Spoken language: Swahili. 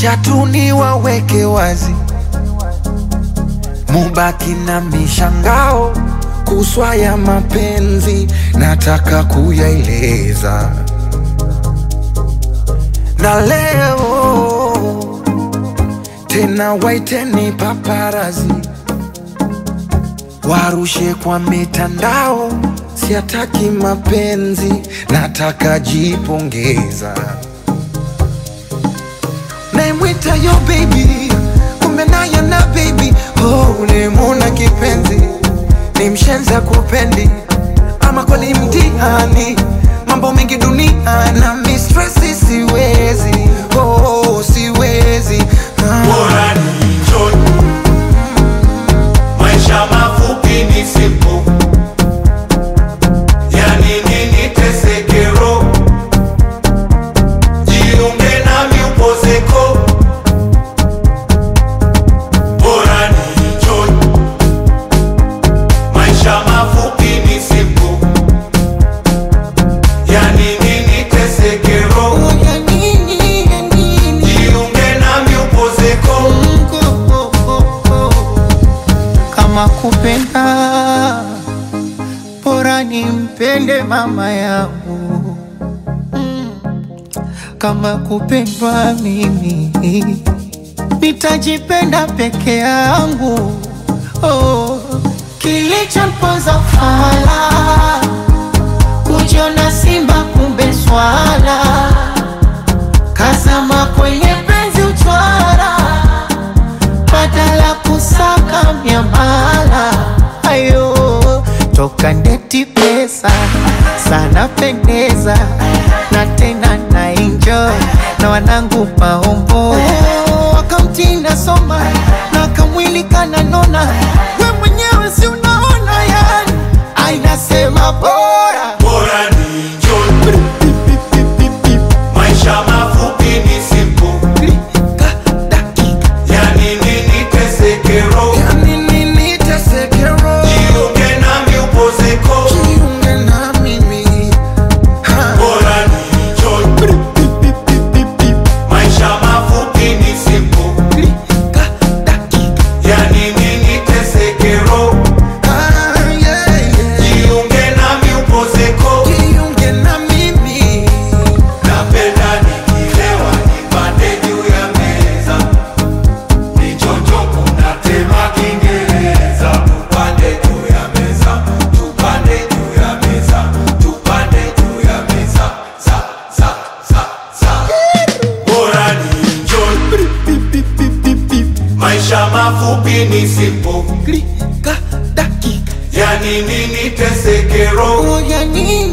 Wacha tu niwaweke wazi, mubaki na mishangao kuswa ya mapenzi, nataka kuyaeleza na leo tena, waiteni paparazi warushe kwa mitandao, siataki mapenzi, nataka jipongeza. Naimwita yo baby, kumbe naye na baby oh, ulimuna kipenzi, ni mshenza kupendi ama kweli mtihani, mambo mengi dunia na mistresi, siwezi oh, siwezi ah. Bora ni enjoy. Maisha mafupi ni simple. Yani nini teseke roho? Jiunge nami upozeko. Bora ni enjoy. Maisha mafupi ni simple. Yani nini teseke roho? Ya nini, ya nini? Jiunge nami upozeko. kama kupenda bora nimpende mama yangu Mm. kama kupendwa mimi nitajipenda peke yangu oh. kilichomponza fala kujiona simba kumbe swala kazama kwenye penzi uchwara badala kusaka miamala ayo toka ndeti pesa sana pendeza na tena na enjoy na wanangu maombo wakamtinda soma na kamwili kananona we mwenyewe si unaona yani ainasema bora Bora ni enjoy. Maisha mafupi ni simple. Klika, dakika, Yani nini teseke roho? ya nini niteseke roho? Jiunge nami upozeko. Jiunge na mimi ha. Bora ni enjoy. Maisha mafupi ni simple. Klika, dakika, Yani nini teseke roho? ah, yeah, yeah. Jiunge nami upozeko. Jiunge na mimi Napenda nikilewa nipande juu ya meza. Nichonjo kuna tema Kiingereza. Tupande juu ya meza, tupande juu ya meza, tupande juu ya meza. Sa, sa, sa, sa. Bora ni enjoy. Maisha mafupi ni simple. Klika, dakika, Yani nini teseke roho? oh, ya nini